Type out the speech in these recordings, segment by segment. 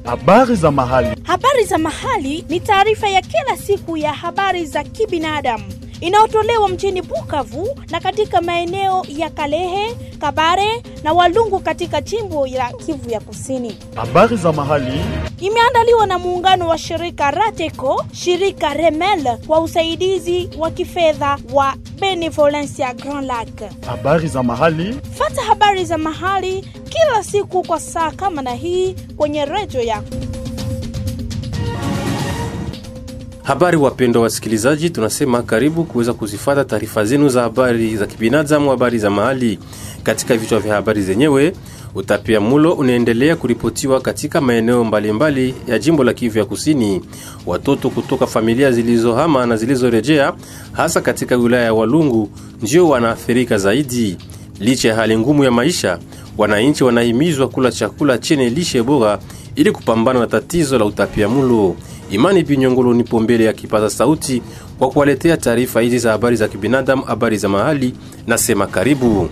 Habari za mahali. Habari za mahali ni taarifa ya kila siku ya habari za kibinadamu inayotolewa mjini Bukavu na katika maeneo ya Kalehe, Kabare na Walungu katika jimbo la Kivu ya Kusini. Habari za mahali. Imeandaliwa na muungano wa shirika Rateco, shirika Remel kwa usaidizi wa kifedha wa Benevolencia Grand Lac. Habari za mahali. Fata habari za mahali kila siku kwa saa kama na hii kwenye redio yako. Habari wapendwa wasikilizaji, tunasema karibu kuweza kuzifata taarifa zenu za habari za kibinadamu, habari za mahali. Katika vichwa vya habari zenyewe, utapia mulo unaendelea kuripotiwa katika maeneo mbalimbali ya jimbo la Kivu ya Kusini. Watoto kutoka familia zilizohama na zilizorejea, hasa katika wilaya ya Walungu, ndio wanaathirika zaidi. Licha ya hali ngumu ya maisha, wananchi wanahimizwa kula chakula chenye lishe bora ili kupambana na tatizo la utapiamulo. Imani Pinyongolo nipo mbele ya kipaza sauti kwa kuwaletea taarifa hizi za habari za kibinadamu, habari za mahali. Nasema karibu.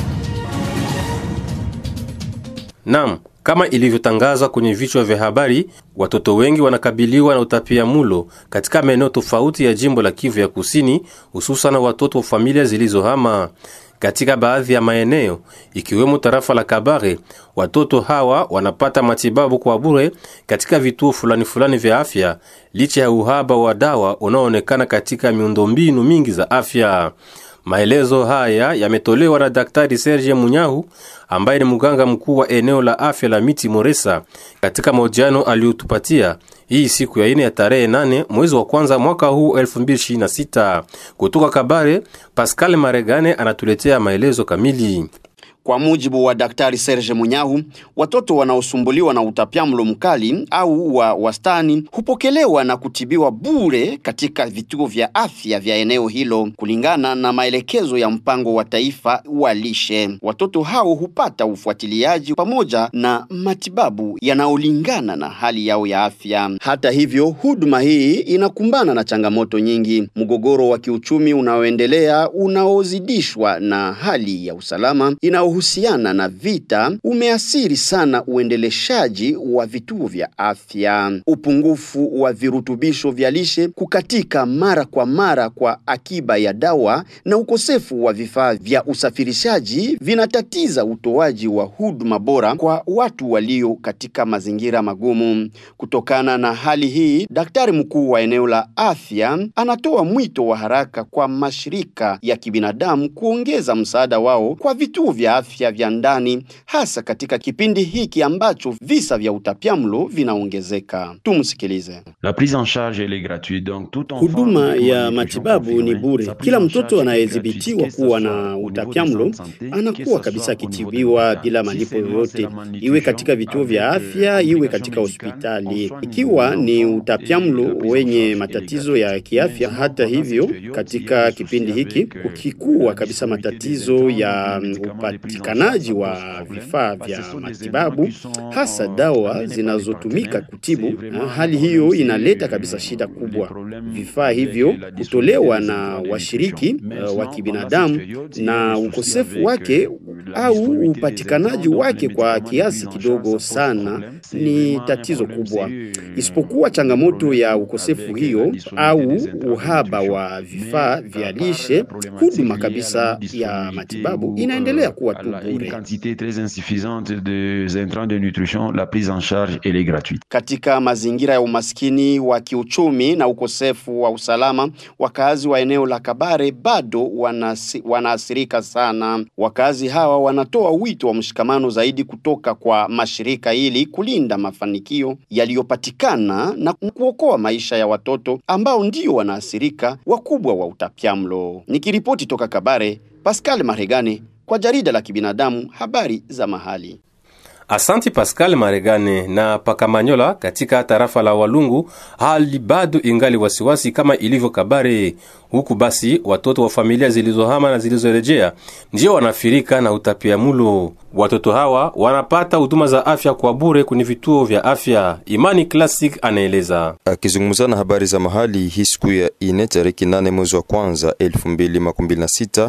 Naam, kama ilivyotangazwa kwenye vichwa vya habari, watoto wengi wanakabiliwa na utapiamulo katika maeneo tofauti ya jimbo la Kivu ya Kusini, hususan watoto wa familia zilizohama katika baadhi ya maeneo ikiwemo tarafa la Kabare, watoto hawa wanapata matibabu kwa bure katika vituo fulani fulani vya afya, licha ya uhaba wa dawa unaoonekana katika miundombinu mingi za afya. Maelezo haya yametolewa na Daktari Serge Munyahu ambaye ni mganga mkuu wa eneo la afya la Miti Moresa katika mahojiano aliyotupatia hii siku ya ine ya tarehe nane mwezi wa kwanza mwaka huu 2026. Kutoka Kabare, Pascal Maregane anatuletea maelezo kamili. Kwa mujibu wa Daktari Serge Munyahu, watoto wanaosumbuliwa na utapiamlo mkali au wa wastani hupokelewa na kutibiwa bure katika vituo vya afya vya eneo hilo kulingana na maelekezo ya mpango wa taifa wa lishe. Watoto hao hupata ufuatiliaji pamoja na matibabu yanayolingana na hali yao ya afya. Hata hivyo, huduma hii inakumbana na changamoto nyingi: mgogoro wa kiuchumi unaoendelea unaozidishwa na hali ya usalama inao husiana na vita umeathiri sana uendeleshaji wa vituo vya afya. Upungufu wa virutubisho vya lishe, kukatika mara kwa mara kwa akiba ya dawa na ukosefu wa vifaa vya usafirishaji vinatatiza utoaji wa huduma bora kwa watu walio katika mazingira magumu. Kutokana na hali hii, daktari mkuu wa eneo la afya anatoa mwito wa haraka kwa mashirika ya kibinadamu kuongeza msaada wao kwa vituo vya afya vya ndani hasa katika kipindi hiki ambacho visa vya utapiamlo vinaongezeka. Tumsikilize. La prise en charge elle est gratuite donc tout enfant Huduma ya matibabu ni bure. Kila mtoto anayedhibitiwa kuwa na utapiamlo anakuwa kabisa akitibiwa bila malipo yoyote, iwe katika vituo vya afya, iwe katika hospitali. Ikiwa ni utapiamlo wenye matatizo ya kiafya, hata hivyo, katika kipindi hiki kukikuwa kabisa matatizo ya upatikanaji wa vifaa vya matibabu, hasa dawa zinazotumika kutibu, na hali hiyo inaleta kabisa shida kubwa. Vifaa hivyo kutolewa na washiriki uh, wa kibinadamu na ukosefu wake au upatikanaji wake kwa kiasi kidogo sana ni tatizo kubwa. Isipokuwa changamoto ya ukosefu hiyo au uhaba wa vifaa vya lishe, huduma kabisa ya matibabu inaendelea kuwa tu une bure. quantité très insuffisante de intrants de nutrition, la prise en charge elle est gratuite. Katika mazingira ya umaskini wa kiuchumi na ukosefu wa usalama, wakazi wa eneo la Kabare bado wanasi, wanaathirika sana. Wakazi hawa wanatoa wito wa mshikamano zaidi kutoka kwa mashirika ili kulinda mafanikio yaliyopatikana na kuokoa maisha ya watoto ambao ndio wanaathirika wakubwa wa utapiamlo. Nikiripoti toka Kabare, Pascal Maregane kwa jarida la kibinadamu habari za mahali. Asanti Pascal Maregane na Pakamanyola katika tarafa la Walungu, hali bado ingali wasiwasi kama ilivyo Kabare. Huku basi watoto wa familia zilizohama na zilizorejea ndio wanafirika na utapiamulo. Watoto hawa wanapata huduma za afya kwa bure kwenye vituo vya afya. Imani Classic anaeleza. Akizungumza na habari za mahali hii siku ya ine tariki nane mwezi wa kwanza elfu mbili makumi mbili na sita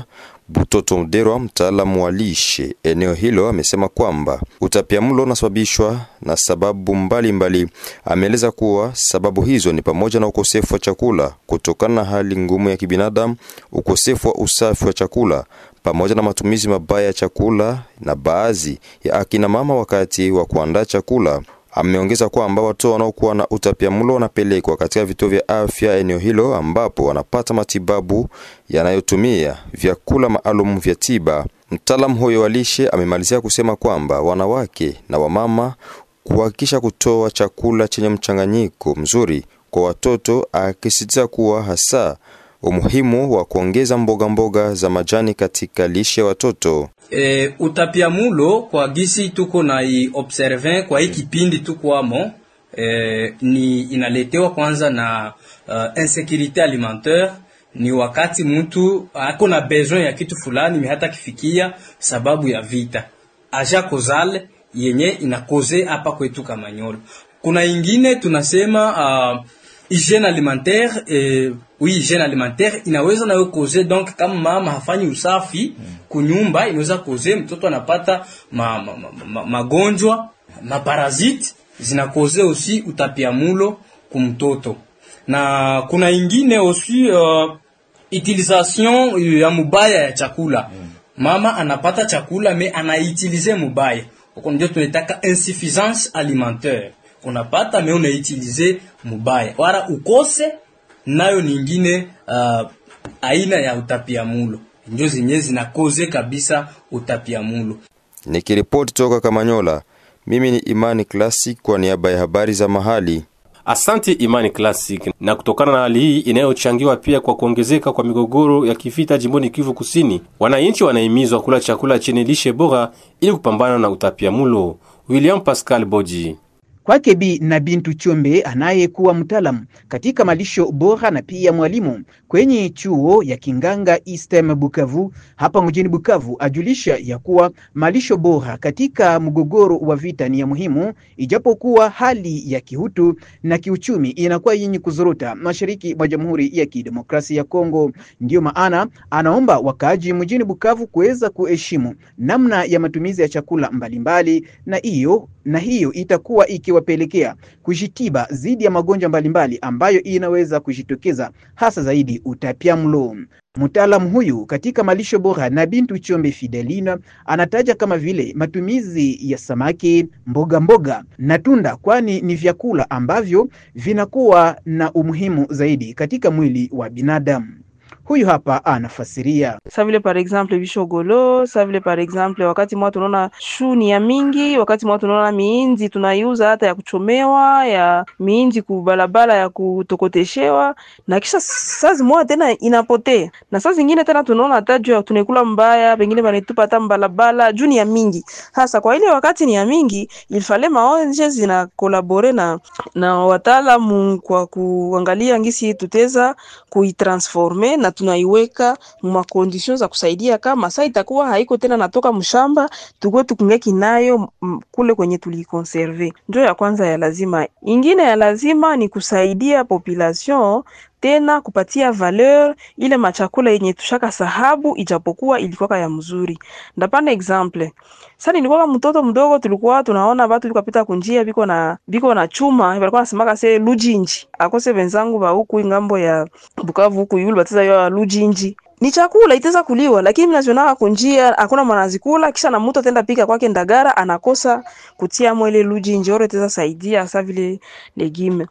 Butoto Mderwa, mtaalamu wa lishe eneo hilo, amesema kwamba utapiamlo unasababishwa na sababu mbalimbali. Ameeleza kuwa sababu hizo ni pamoja na ukosefu wa chakula kutokana na hali ngumu ya kibinadamu, ukosefu wa usafi wa chakula pamoja na matumizi mabaya ya chakula na baadhi ya akina mama wakati wa kuandaa chakula. Ameongeza kwamba watoto wanaokuwa na utapiamlo wanapelekwa katika vituo vya afya eneo hilo ambapo wanapata matibabu yanayotumia vyakula maalum vya tiba. Mtaalamu huyo wa lishe amemalizia kusema kwamba wanawake na wamama kuhakikisha kutoa chakula chenye mchanganyiko mzuri kwa watoto, akisisitiza kuwa hasa umuhimu wa kuongeza mboga mboga za majani katika lishe ya watoto. E, utapiamulo kwa gisi tuko na i observe kwa hii kipindi tukwamo e, ni inaletewa kwanza na uh, insecurite alimentaire. Ni wakati mtu ako na besoin ya kitu fulani mi hata kifikia sababu ya vita aja kozale yenye inakoze hapa kwetu Kamanyolo. Kuna ingine tunasema uh, hygiene alimentaire eh, oui hygiene alimentaire inaweza nayo koze donc kama mama hafanyi usafi kunyumba inaweza koze mtoto anapata ma, ma, ma, ma, magonjwa maparasite zinakoze aussi utapiamulo kumtoto na kuna ingine aussi uh, utilisation ya mubaya ya chakula mama anapata chakula me anaitilize mubaya uko ndio tunataka insuffisance alimentaire unapata me unaitilize mubaya wala ukose nayo ningine uh, aina ya utapiamulo ndio zenyewe zinakoze kabisa utapiamulo Nikiripoti toka Kamanyola, mimi ni Imani Classic kwa niaba ya habari za mahali. Asante Imani Classic. Na kutokana na hali hii inayochangiwa pia kwa kuongezeka kwa migogoro ya kivita jimboni Kivu Kusini, wananchi wanahimizwa kula chakula chenye lishe bora ili kupambana na utapiamulo. William Pascal Boji Kwake Bi na Bintu Chombe anayekuwa mtaalamu katika malisho bora na pia mwalimu kwenye chuo ya Kinganga Eastern Bukavu hapa mjini Bukavu, ajulisha ya kuwa malisho bora katika mgogoro wa vita ni ya muhimu, ijapokuwa hali ya kihutu na kiuchumi inakuwa yenye kuzorota mashariki mwa Jamhuri ya Kidemokrasia ya Kongo. Ndiyo maana anaomba wakaaji mjini Bukavu kuweza kuheshimu namna ya matumizi ya chakula mbalimbali mbali, na hiyo na hiyo itakuwa ikiwapelekea kujitiba dhidi ya magonjwa mbalimbali ambayo inaweza kujitokeza hasa zaidi utapiamlo. Mtaalamu huyu katika malisho bora na Bintu Chombe Fidelina anataja kama vile matumizi ya samaki, mboga mboga na tunda, kwani ni vyakula ambavyo vinakuwa na umuhimu zaidi katika mwili wa binadamu. Huyu hapa anafasiria. sa vile par exemple bishogolo, sa vile par exemple wakati mwa tunaona shuni ya mingi, wakati mwa tunaona miinzi tunaiuza hata ya kuchomewa, ya miinzi kubalabala ya kutokoteshewa, na kisha saa zimoja tena inapotea, na saa zingine tena tunaona hata juu ya tunaikula mbaya, pengine banitupa hata mbalabala juu ni ya mingi. Hasa kwa ile wakati ni ya mingi, ilfale maonje zina kolabore na na wataalamu kwa kuangalia ngisi tuteza kuitransforme na tunaiweka mwa condition za kusaidia, kama saa itakuwa haiko tena natoka mshamba, tukue tukungeki nayo kule kwenye tulikonserve. Ndio ya kwanza ya lazima. Ingine ya lazima ni kusaidia population tena kupatia valeur ile machakula yenye tushaka sahabu, ijapokuwa ilikuwa ya mzuri. Ndapana example sasa, nilikuwa mtoto mdogo, tulikuwa tunaona watu bikapita kunjia biko na biko na chuma, walikuwa nasemaka se lujinji akose wenzangu ba huku ngambo ya Bukavu huku yule batiza yo lujinji ni chakula itaweza kuliwa, lakini mnazionaka kunjia hakuna mwanazikula, kisha na mtu atenda pika kwake ndagara anakosa kutia mwele lujinji oro itaweza saidia hasa vile legime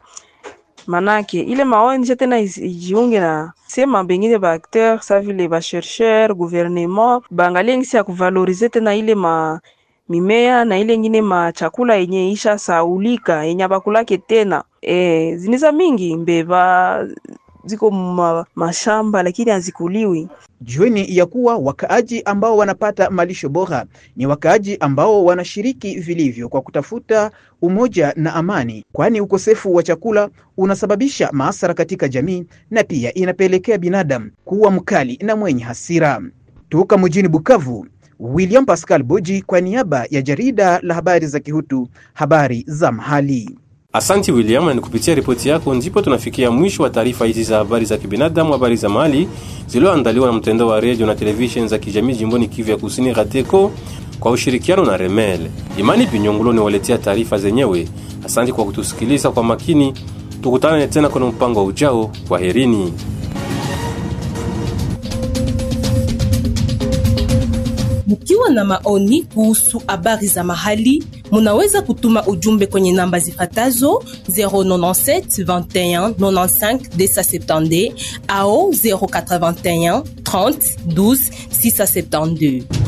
manake ile maonje tena ijiunge na sema bengine ba acteur sa vile ba chercheur gouvernement baangalie ngisi ya kuvalorize tena ile ma mimea na ile ngine ma chakula yenye isha saulika yenye abakulake tena e, ziniza mingi mbeba ziko ma, mashamba lakini hazikuliwi. Jueni ya kuwa wakaaji ambao wanapata malisho bora ni wakaaji ambao wanashiriki vilivyo kwa kutafuta umoja na amani, kwani ukosefu wa chakula unasababisha maasara katika jamii na pia inapelekea binadamu kuwa mkali na mwenye hasira. Toka mjini Bukavu, William Pascal Boji kwa niaba ya jarida la habari za Kihutu, habari za mahali. Asanti William, na ni kupitia ripoti yako ndipo tunafikia mwisho wa taarifa hizi za habari za kibinadamu, habari za mahali zilizoandaliwa na mtandao wa redio na televisheni za kijamii jimboni Kivu ya Kusini, RATECO kwa ushirikiano na Remel. Imani Pinyongulo niwaletea taarifa zenyewe. Asante kwa kutusikiliza kwa makini. Tukutane tena kwenye mpango wa ujao. Kwa herini. Mkiwa na maoni kuhusu habari za mahali, munaweza kutuma ujumbe kwenye namba zifatazo 097 21 95 270 au 081 30 12 672.